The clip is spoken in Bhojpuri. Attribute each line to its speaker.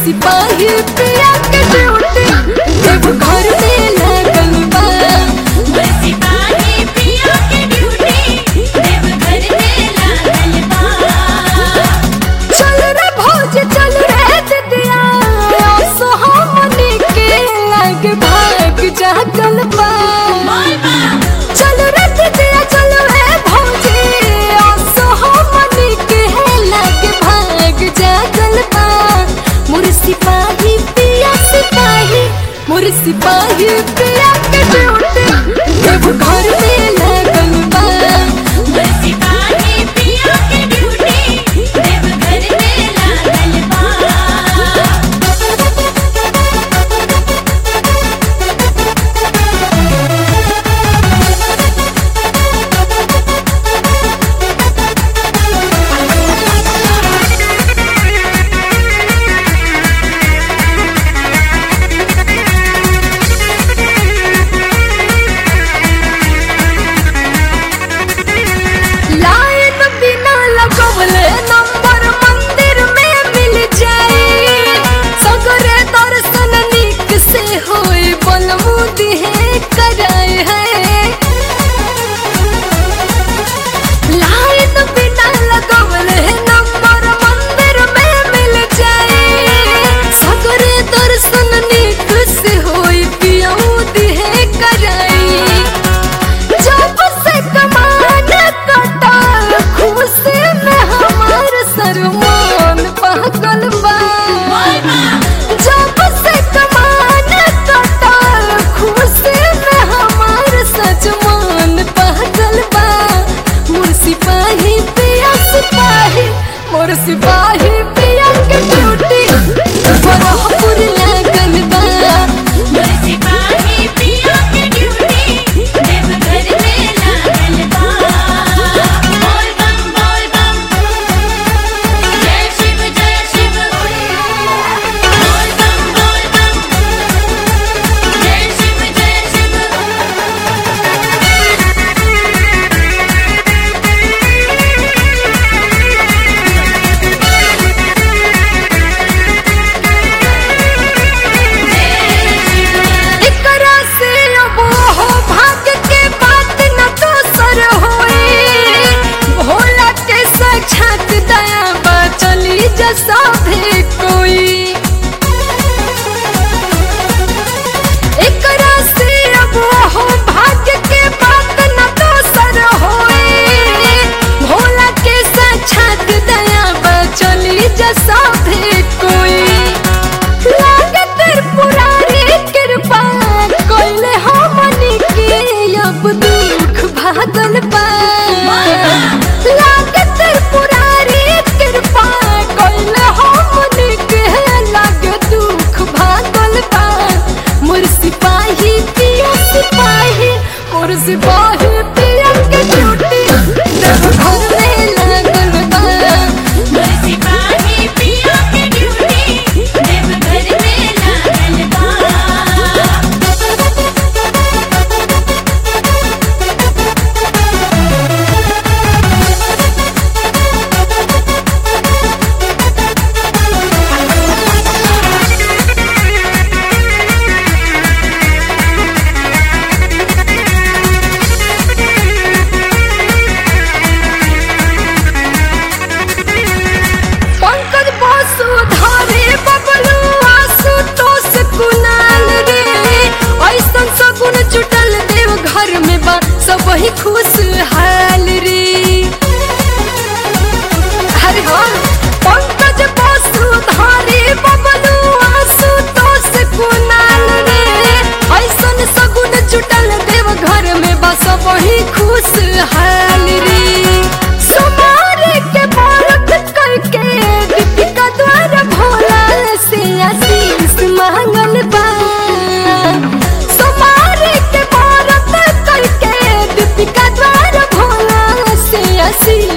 Speaker 1: सिपाही पिया के ड्यूटी देव घर में लगल बा
Speaker 2: सिपाही पिया के ड्यूटी देवघर में लागल बा
Speaker 1: चल रे भौज चल रे दिदिया सोहमनी के लग भाग जागल बा चल रे दिदिया चल रे भौजी सोहमनी के लग भाग जागल बा मोर सिपाही पिया सिपाही मोर सिपाही पिया के ड्यूटी देव घर में लगल बा
Speaker 2: सिपाही पिया के ड्यूटी देवघर में लागल बा
Speaker 1: लाइन बिना लगवले नंबर मंदिर में मिल जाए सगरे दर्शन निक से होए बलमुदी है कराए है लाइन बिना लगवले नंबर मंदिर में मिल जाए सगरे दर्शन निक से होए पियौदी है कराई जब से कमान कटल खुशी में हमार सरमान पागल बा जब से कमान कटल खुशी में हमार सजमान पागल बा मोर सिपाही पिया सिपाही मोर सिपाही पिया के ड्यूटी बरहपुर लागल बा
Speaker 2: सिपाही पिया के ड्यूटी देवघर में लागल बा बोल बम बोल बम जय शिव जय शिव बोल बम बोल बम जय शिव जय शिव
Speaker 1: एकरा से अब हो भाग्य के बात न दोसर होए भोला के साक्षात दया बा चली जसा भी कोई एकरा से अब हो भाग्य के बात न दोसर होए भोला के साक्षात दया बा चली जसा भी कोई लागे त्रिपुरारी कृपा कोइले हमनी के अब दुख भागल बा लागे त्रिपुरारी कृपा कोइले हमनी के लागे दुख भागल बा मोर सिपाही पिया सिपाही मोर सिपाही पिया के ड्यूटी देव घर में लागल बा
Speaker 2: सिपाही पिया के ड्यूटी देवघर में लागल बा
Speaker 1: पंकज बासु धारे बबलू आसु तोस कुनाल रे ऐसन सगुन जुटल देव घर में बा सब ही खुश हाल रे हरे हाँ पंकज बासु धारे बबलू आसु तोस कुनाल रे ऐसन सगुन जुटल देव घर में बा सब ही खुश हाल रे सुमारे के बारत करके दीपिका द्वारा भोला से आशीष मांगल बा सुमारे के बारत करके दीपिका द्वारा भोला से आशीष